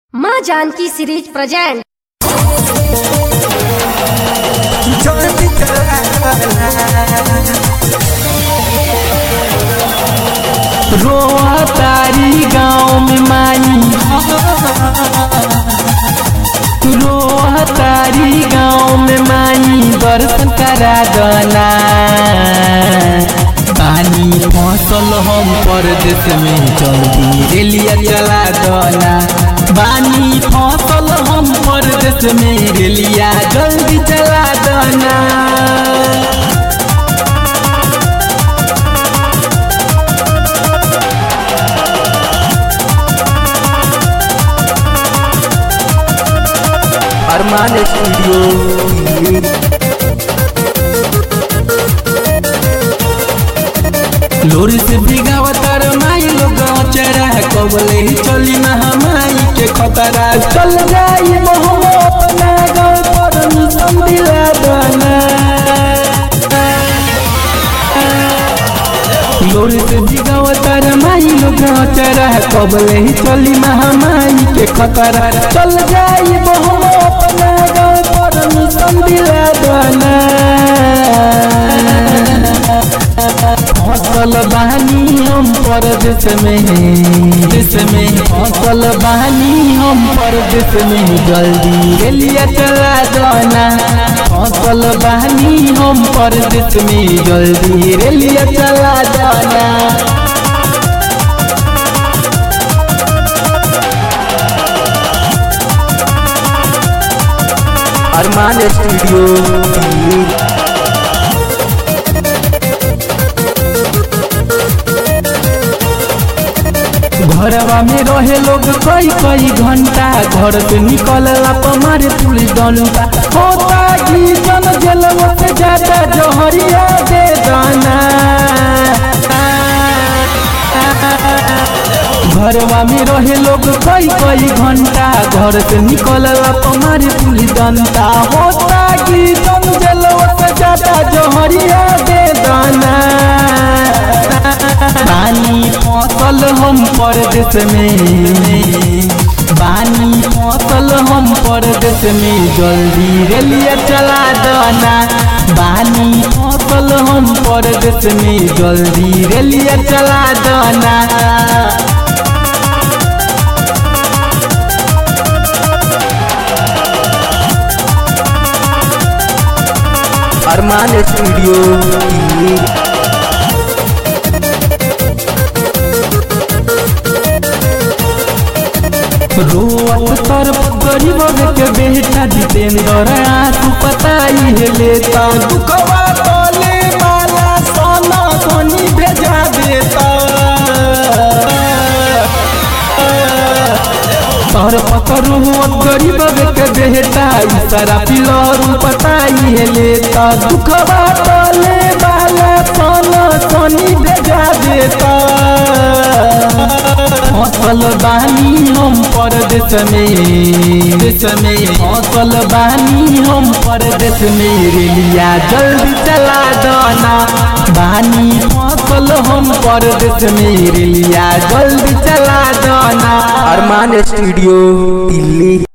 माँ Janaki series present रोआ तारी गाँव में माई रोआ तारी गाँव में माई दर्शन करा दना पानी फसल हम परदेश में जल्दी रेलिया चला दना बानी फसल हम परदेश में रेलिया जल्दी चला दना अरमान स्टूडियो लोरी से भिगावतार माई लोग चेहरा कबले ही चली ना हमाई के खतरा चल जाई मोहम अपना गाँव पर मिशन दिला दना लोरी से भिगावतार माई लोग चेहरा कबले ही चली ना हमाई के खतरा चल जाई मोहम अपना गाँव पर मिशन दिला दना फसल बहानी हम परदेश में देश में फसल बहानी हम परदेश में जल्दी रेलिया चला जाना फसल बहानी हम परदेश में जल्दी रेलिया चला जाना अरमान स्टूडियो घरवा में रहे लोग कई कई घंटा घर से निकलला पर मारे पुलिस डंडा होता की जन जलवा से जाता जहरिया दे दाना घरवा में रहे लोग कई कई घंटा घर से निकलला पर मारे पुलिस डंडा होता की जन जलवा से जाता जहरिया दे दाना बानी फसल हम परदेश में बानी फसल हम परदेश में जल्दी रेलिया चला दना बानी फसल हम परदेश में जल्दी रेलिया चला दना अरमान स्टूडियो रोअत तरफ गरीब के बेटा जितेंद्र आंसू पताई है लेता दुखवा तोले वाला सोना सोनी भेजा देता तर पतर रोअत गरीब के बेटा सारा पिलर पताई है लेता दुखवा तोले वाला सोना सोनी भेजा देता फसल बानी हम परदेश में देश में फसल बानी हम परदेश में रेलिया जल्दी चला दना बानी फसल हम परदेश में रेलिया जल्दी चला दना अरमान स्टूडियो दिल्ली